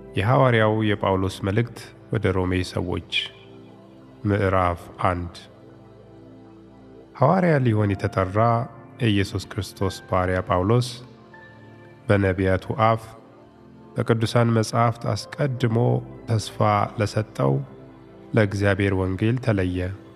የሐዋርያው የጳውሎስ መልእክት ወደ ሮሜ ሰዎች ምዕራፍ አንድ ሐዋርያ ሊሆን የተጠራ የኢየሱስ ክርስቶስ ባሪያ ጳውሎስ በነቢያቱ አፍ በቅዱሳን መጻሕፍት አስቀድሞ ተስፋ ለሰጠው ለእግዚአብሔር ወንጌል ተለየ።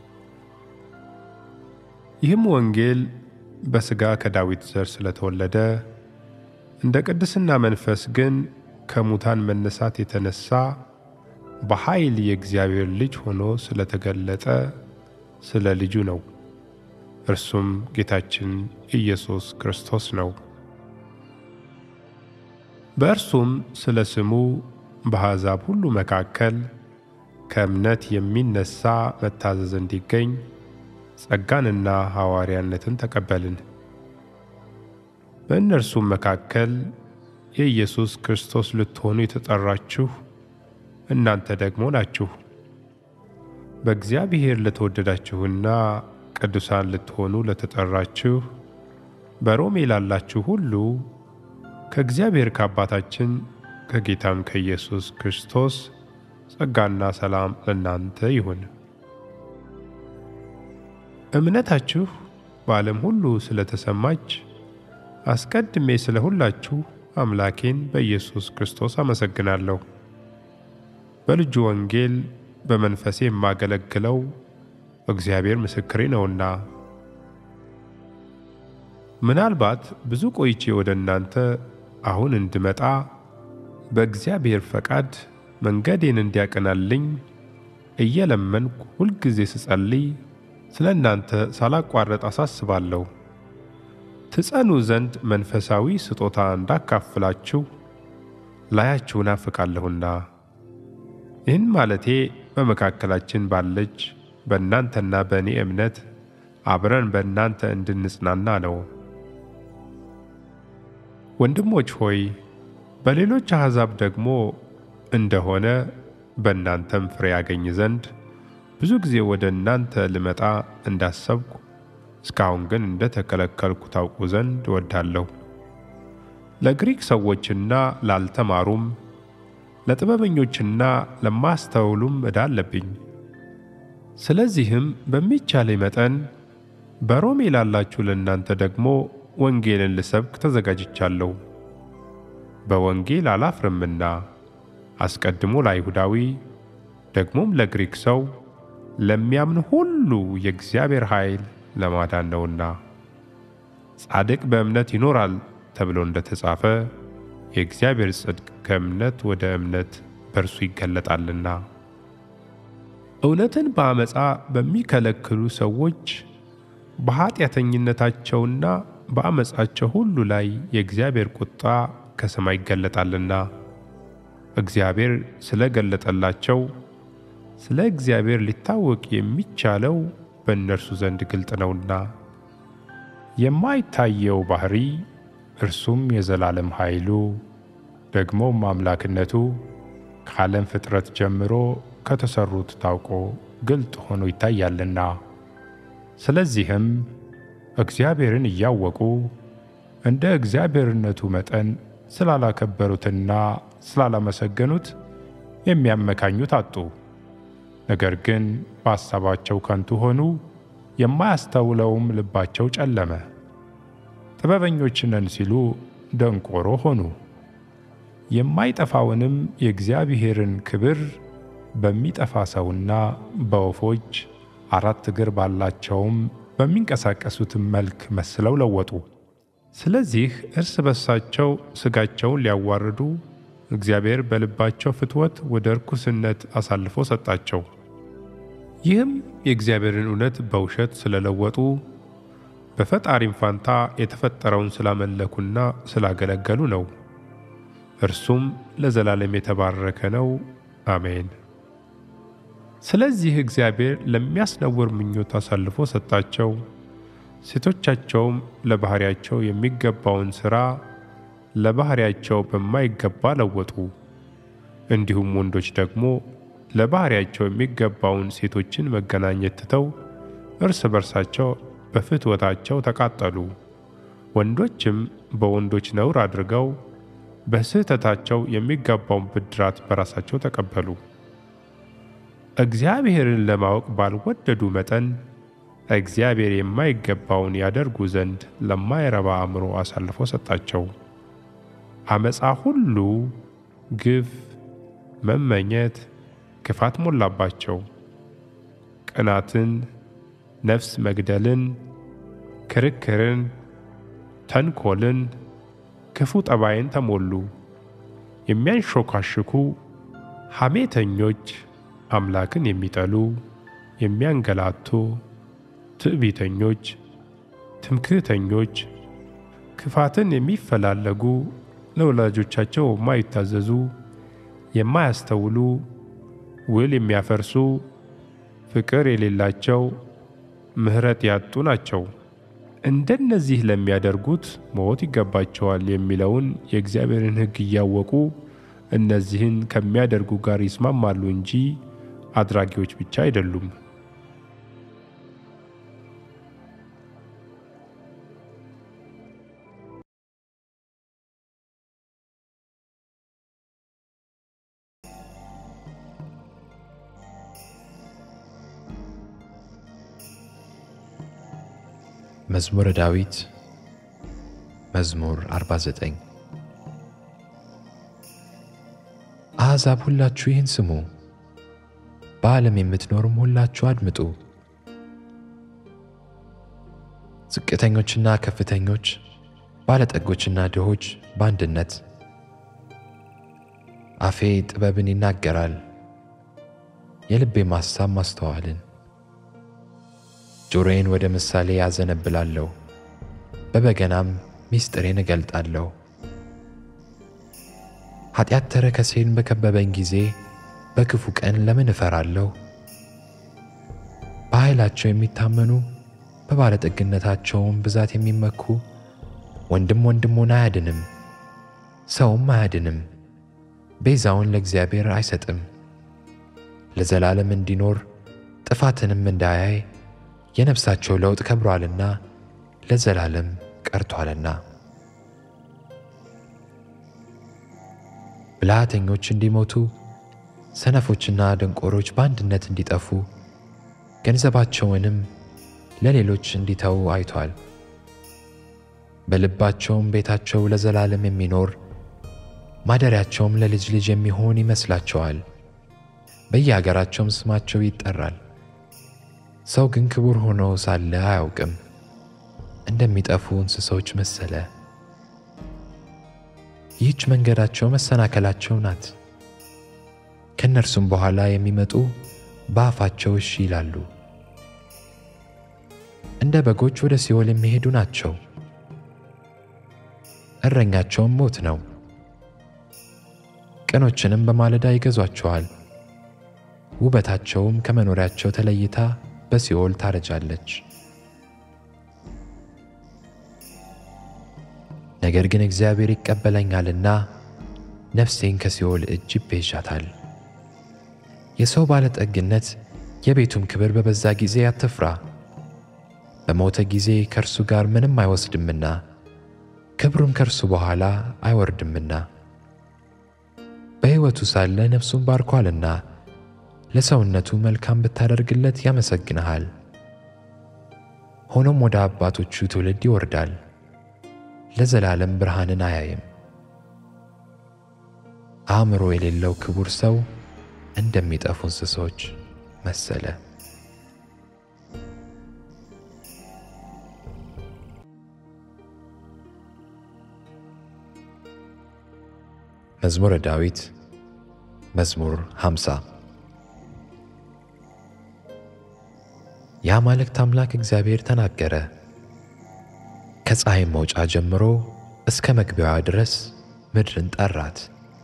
ይህም ወንጌል በሥጋ ከዳዊት ዘር ስለተወለደ እንደ ቅድስና መንፈስ ግን ከሙታን መነሳት የተነሳ በኃይል የእግዚአብሔር ልጅ ሆኖ ስለተገለጠ ስለ ልጁ ነው። እርሱም ጌታችን ኢየሱስ ክርስቶስ ነው። በእርሱም ስለ ስሙ በአሕዛብ ሁሉ መካከል ከእምነት የሚነሣ መታዘዝ እንዲገኝ ጸጋንና ሐዋርያነትን ተቀበልን። በእነርሱም መካከል የኢየሱስ ክርስቶስ ልትሆኑ የተጠራችሁ እናንተ ደግሞ ናችሁ። በእግዚአብሔር ለተወደዳችሁና ቅዱሳን ልትሆኑ ለተጠራችሁ በሮሜ ላላችሁ ሁሉ ከእግዚአብሔር ከአባታችን ከጌታም ከኢየሱስ ክርስቶስ ጸጋና ሰላም ለእናንተ ይሁን። እምነታችሁ በዓለም ሁሉ ስለተሰማች አስቀድሜ ስለ ሁላችሁ አምላኬን በኢየሱስ ክርስቶስ አመሰግናለሁ። በልጁ ወንጌል በመንፈሴ የማገለግለው እግዚአብሔር ምስክሬ ነውና። ምናልባት ብዙ ቆይቼ ወደ እናንተ አሁን እንድመጣ በእግዚአብሔር ፈቃድ መንገዴን እንዲያቀናልኝ እየለመንኩ ሁልጊዜ ስጸልይ ስለ እናንተ ሳላቋረጥ አሳስባለሁ። ትጸኑ ዘንድ መንፈሳዊ ስጦታ እንዳካፍላችሁ ላያችሁ ናፍቃለሁና። ይህን ማለቴ በመካከላችን ባለች በእናንተና በእኔ እምነት አብረን በእናንተ እንድንጽናና ነው። ወንድሞች ሆይ በሌሎች አሕዛብ ደግሞ እንደሆነ በእናንተም ፍሬ ያገኝ ዘንድ ብዙ ጊዜ ወደ እናንተ ልመጣ እንዳሰብኩ እስካሁን ግን እንደ ተከለከልኩ ታውቁ ዘንድ እወዳለሁ። ለግሪክ ሰዎችና ላልተማሩም ለጥበበኞችና ለማስተውሉም ዕዳ አለብኝ። ስለዚህም በሚቻለኝ መጠን በሮሜ ላላችሁ ለእናንተ ደግሞ ወንጌልን ልሰብክ ተዘጋጅቻለሁ። በወንጌል አላፍርምና አስቀድሞ ለአይሁዳዊ ደግሞም ለግሪክ ሰው ለሚያምን ሁሉ የእግዚአብሔር ኃይል ለማዳን ነውና። ጻድቅ በእምነት ይኖራል ተብሎ እንደተጻፈ የእግዚአብሔር ጽድቅ ከእምነት ወደ እምነት በእርሱ ይገለጣልና። እውነትን በአመፃ በሚከለክሉ ሰዎች በኀጢአተኝነታቸውና በአመፃቸው ሁሉ ላይ የእግዚአብሔር ቁጣ ከሰማይ ይገለጣልና። እግዚአብሔር ስለ ገለጠላቸው ስለ እግዚአብሔር ሊታወቅ የሚቻለው በእነርሱ ዘንድ ግልጥ ነውና። የማይታየው ባሕሪ እርሱም የዘላለም ኃይሉ ደግሞም አምላክነቱ ከዓለም ፍጥረት ጀምሮ ከተሠሩት ታውቆ ግልጥ ሆኖ ይታያልና። ስለዚህም እግዚአብሔርን እያወቁ እንደ እግዚአብሔርነቱ መጠን ስላላከበሩትና ስላላመሰገኑት የሚያመካኙት አጡ። ነገር ግን በሐሳባቸው ከንቱ ሆኑ፣ የማያስተውለውም ልባቸው ጨለመ። ጥበበኞች ነን ሲሉ ደንቆሮ ሆኑ። የማይጠፋውንም የእግዚአብሔርን ክብር በሚጠፋ ሰውና በወፎች አራት እግር ባላቸውም በሚንቀሳቀሱትም መልክ መስለው ለወጡ። ስለዚህ እርስ በርሳቸው ሥጋቸውን ሊያዋርዱ እግዚአብሔር በልባቸው ፍትወት ወደ ርኩስነት አሳልፎ ሰጣቸው። ይህም የእግዚአብሔርን እውነት በውሸት ስለለወጡ በፈጣሪም ፋንታ የተፈጠረውን ስላመለኩና ስላገለገሉ ነው። እርሱም ለዘላለም የተባረከ ነው። አሜን። ስለዚህ እግዚአብሔር ለሚያስነውር ምኞት አሳልፎ ሰጣቸው። ሴቶቻቸውም ለባሕርያቸው የሚገባውን ሥራ ለባሕርያቸው በማይገባ ለወጡ። እንዲሁም ወንዶች ደግሞ ለባሕርያቸው የሚገባውን ሴቶችን መገናኘት ትተው እርስ በርሳቸው በፍትወታቸው ተቃጠሉ። ወንዶችም በወንዶች ነውር አድርገው በስህተታቸው የሚገባውን ብድራት በራሳቸው ተቀበሉ። እግዚአብሔርን ለማወቅ ባልወደዱ መጠን እግዚአብሔር የማይገባውን ያደርጉ ዘንድ ለማይረባ አእምሮ አሳልፎ ሰጣቸው። አመፃ ሁሉ፣ ግፍ፣ መመኘት፣ ክፋት ሞላባቸው። ቅናትን፣ ነፍስ መግደልን፣ ክርክርን፣ ተንኮልን፣ ክፉ ጠባይን ተሞሉ። የሚያንሾካሽኩ ሐሜተኞች፣ አምላክን የሚጠሉ የሚያንገላቱ፣ ትዕቢተኞች፣ ትምክህተኞች፣ ክፋትን የሚፈላለጉ፣ ለወላጆቻቸው የማይታዘዙ፣ የማያስተውሉ፣ ውል የሚያፈርሱ፣ ፍቅር የሌላቸው፣ ምሕረት ያጡ ናቸው። እንደነዚህ ለሚያደርጉት ሞት ይገባቸዋል የሚለውን የእግዚአብሔርን ሕግ እያወቁ እነዚህን ከሚያደርጉ ጋር ይስማማሉ እንጂ አድራጊዎች ብቻ አይደሉም። መዝሙረ ዳዊት መዝሙር 49 አሕዛብ ሁላችሁ ይህን ስሙ፣ በዓለም የምትኖሩም ሁላችሁ አድምጡ። ዝቅተኞችና ከፍተኞች፣ ባለጠጎችና ድሆች በአንድነት አፌ ጥበብን ይናገራል፣ የልቤም ሐሳብ ማስተዋልን። ጆሮዬን ወደ ምሳሌ ያዘነብላለሁ፣ በበገናም ምስጢሬን እገልጣለሁ። ኃጢአት ተረከሴን በከበበኝ ጊዜ በክፉ ቀን ለምን እፈራለሁ? በኃይላቸው የሚታመኑ በባለጠግነታቸውም ብዛት የሚመኩ ወንድም ወንድሙን አያድንም፣ ሰውም አያድንም፣ ቤዛውን ለእግዚአብሔር አይሰጥም። ለዘላለም እንዲኖር ጥፋትንም እንዳያይ የነፍሳቸው ለውጥ ከብሯልና ለዘላለም ቀርቷልና። ብልሃተኞች እንዲሞቱ ሰነፎችና ደንቆሮች በአንድነት እንዲጠፉ ገንዘባቸውንም ለሌሎች እንዲተዉ አይቷል። በልባቸውም ቤታቸው ለዘላለም የሚኖር ማደሪያቸውም ለልጅ ልጅ የሚሆን ይመስላቸዋል። በየአገራቸውም ስማቸው ይጠራል። ሰው ግን ክቡር ሆኖ ሳለ አያውቅም፣ እንደሚጠፉ እንስሶች መሰለ። ይህች መንገዳቸው መሰናከላቸው ናት። ከእነርሱም በኋላ የሚመጡ በአፋቸው እሺ ይላሉ። እንደ በጎች ወደ ሲኦል የሚሄዱ ናቸው፣ እረኛቸውም ሞት ነው። ቅኖችንም በማለዳ ይገዟቸዋል፣ ውበታቸውም ከመኖሪያቸው ተለይታ በሲኦል ታረጃለች። ነገር ግን እግዚአብሔር ይቀበለኛልና ነፍሴን ከሲኦል እጅ ይቤዣታል። የሰው ባለጠግነት የቤቱም ክብር በበዛ ጊዜ አትፍራ። በሞተ ጊዜ ከእርሱ ጋር ምንም አይወስድምና ክብሩም ከእርሱ በኋላ አይወርድምና። በሕይወቱ ሳለ ነፍሱን ባርኳልና ለሰውነቱ መልካም ብታደርግለት ያመሰግንሃል። ሆኖም ወደ አባቶቹ ትውልድ ይወርዳል፣ ለዘላለም ብርሃንን አያይም። አእምሮ የሌለው ክቡር ሰው እንደሚጠፉ እንስሶች መሰለ። መዝሙረ ዳዊት መዝሙር 50 የአማልክት አምላክ እግዚአብሔር ተናገረ። ከፀሐይ መውጫ ጀምሮ እስከ መግቢያዋ ድረስ ምድርን ጠራት።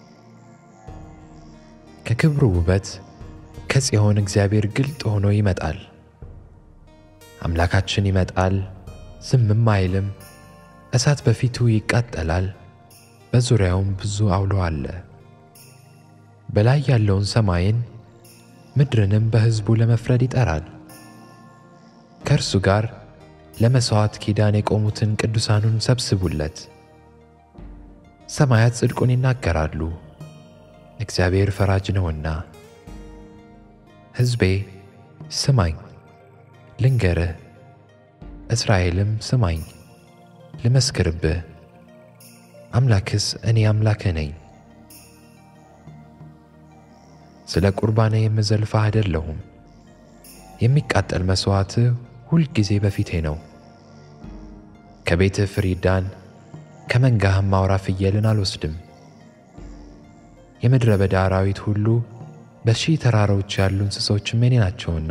ከክብሩ ውበት ከጽዮን እግዚአብሔር ግልጥ ሆኖ ይመጣል። አምላካችን ይመጣል፣ ዝምም አይልም። እሳት በፊቱ ይቃጠላል፣ በዙሪያውም ብዙ አውሎ አለ። በላይ ያለውን ሰማይን ምድርንም በሕዝቡ ለመፍረድ ይጠራል። ከእርሱ ጋር ለመሥዋዕት ኪዳን የቆሙትን ቅዱሳኑን ሰብስቡለት። ሰማያት ጽድቁን ይናገራሉ፣ እግዚአብሔር ፈራጅ ነውና። ሕዝቤ ስማኝ ልንገርህ፣ እስራኤልም ስማኝ ልመስክርብህ፣ አምላክስ እኔ አምላክህ ነኝ። ስለ ቁርባኔ የምዘልፍህ አይደለሁም፣ የሚቃጠል መሥዋዕትህ ሁልጊዜ በፊቴ ነው። ከቤትህ ፍሪዳን ከመንጋህም አውራ ፍየልን አልወስድም። የምድረ በዳ አራዊት ሁሉ በሺህ ተራሮች ያሉ እንስሶችም የኔ ናቸውና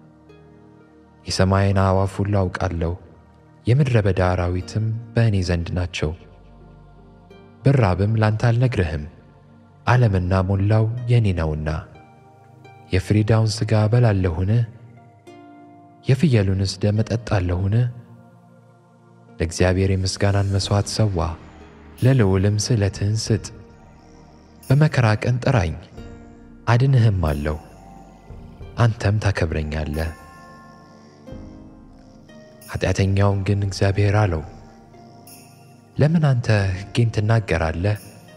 የሰማይን አዕዋፍ ሁሉ አውቃለሁ፣ የምድረ በዳ አራዊትም በእኔ ዘንድ ናቸው። ብራብም ላንተ አልነግርህም፣ ዓለምና ሞላው የእኔ ነውና። የፍሪዳውን ሥጋ እበላለሁን? የፍየሉንስ ደም እጠጣለሁን? ለእግዚአብሔር የምስጋናን መሥዋዕት ሰዋ፣ ለልዑልም ስእለትህን ስጥ። በመከራ ቀን ጥራኝ አድንህም አለው፣ አንተም ታከብረኛለህ። ኃጢአተኛውን ግን እግዚአብሔር አለው፣ ለምን አንተ ሕጌን ትናገራለህ?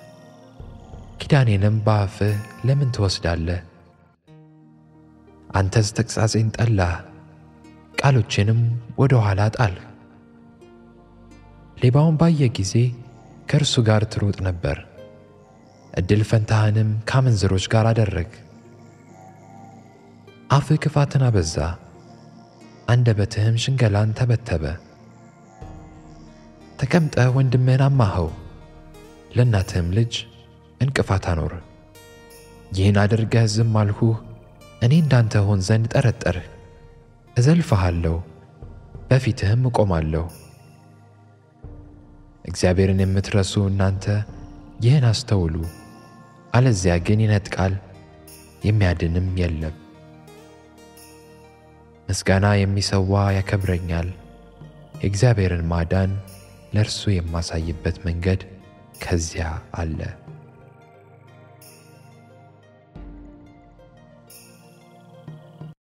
ኪዳኔንም በአፍህ ለምን ትወስዳለህ? አንተስ ተግሣጼን ጠላህ፣ ቃሎቼንም ወደ ኋላ ጣልህ። ሌባውን ባየ ጊዜ ከእርሱ ጋር ትሮጥ ነበር፣ ዕድል ፈንታህንም ከአመንዝሮች ጋር አደረግ። አፍህ ክፋትን አበዛ፣ አንደበትህም ሽንገላን ተበተበ። ተቀምጠህ ወንድምህን አማኸው፣ ለእናትህም ልጅ እንቅፋት አኖር። ይህን አድርገህ ዝም አልሁህ፣ እኔ እንዳንተ ሆን ዘንድ ጠረጠርህ። እዘልፍሃለሁ፣ በፊትህም እቆማለሁ። እግዚአብሔርን የምትረሱ እናንተ ይህን አስተውሉ፣ አለዚያ ግን ይነጥቃል፣ የሚያድንም የለም። ምስጋና የሚሰዋ ያከብረኛል። የእግዚአብሔርን ማዳን ለእርሱ የማሳይበት መንገድ ከዚያ አለ።